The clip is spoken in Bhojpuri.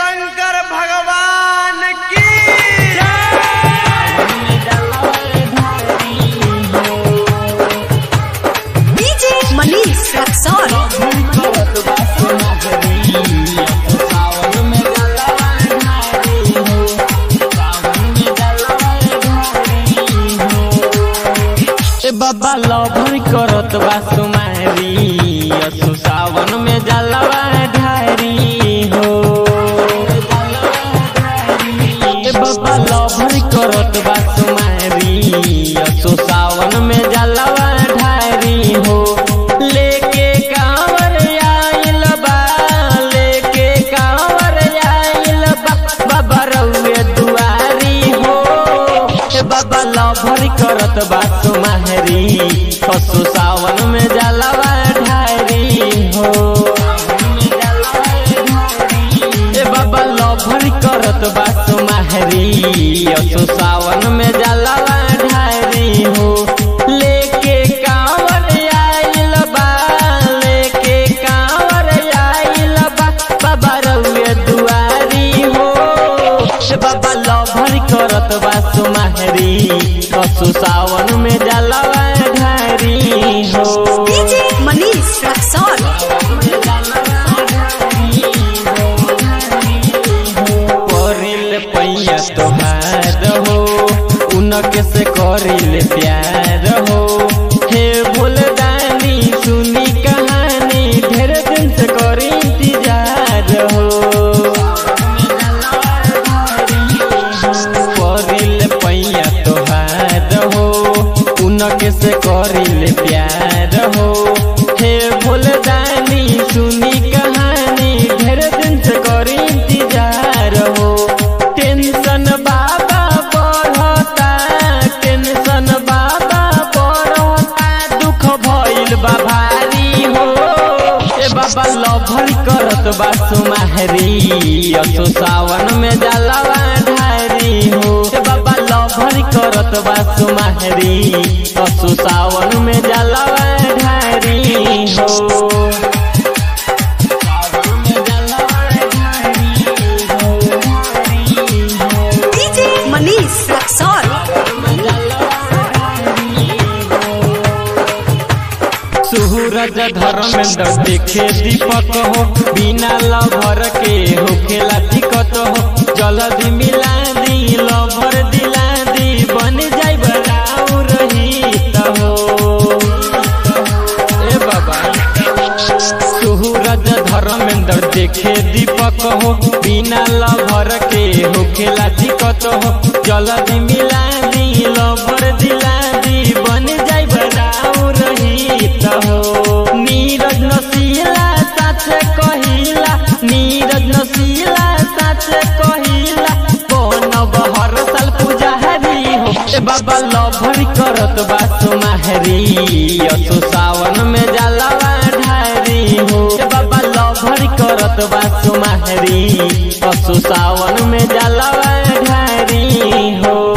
शंकर भगवान की डीजे मनीष रक्सौल ए बाबा लभर करत बा सुमारी असु सावन में जलवा ढारी हो ए बाबा लभर करत बा सुमारी असु सावन में जलवा ढारी हो लेके कांवर आइल बा लेके कांवर आइल बा बाबा रउए दुआरी हो ए बाबा लभर करत बा सुमारी पशु सावन में जलवा ढारी हो ए बाबा लभर करत बा सुमारी असु सावन में जलवा ढारी हो लेके कांवर आइल बा लेके कांवर आइल बा बाबा रउए दुआरी हो ए बाबा लभर करत बा सुमारी पशु सावन में जलवा ढारी हो डीजे मनीष रक्सौल करिल पैया तोहार हो उनके से करिल प्यार हो हे भूलदानी सुनी कहानी ढेर दिन से करी इंतजार हो करिल पैया तोहार हो उनके से करिल प्यार हो हे भूलदानी सुनी कहानी ढेर दिन से करी इंतजार हो टेंशन बाबा बढ़ता टेंशन बाबा बढ़ता दुख भइल बा भारी हो ए बाबा लभर करत बा सुमारी असो सावन में जलवा ढारी हो ए बाबा लभर करत बा सुमारी असो सावन में जलवा ढारी हो डीजे मनीष रक्सौल सूरज धर्मेंद्र देखे दीपक हो बिना लभर के होखेला दिक्कत हो जल्दी मिला दी लभर दिला दी बन जाई बराउ रही हो ए बाबा सूरज धर्मेंद्र देखे दीपक हो बिना लभर के होखेला दिक्कत हो जल्दी मिला दी लभर दिला दी बन जाई बराउ रही हो नीरज नसीला साथ कहिला नीरज नसीला साथ कहिला बनब हर साल पुजारी हो ए बाबा लभर करत बा सुमारी असु सावन में जलवा ढारी हो ए बाबा लभर करत बा सुमारी असु सावन में जलवा ढारी हो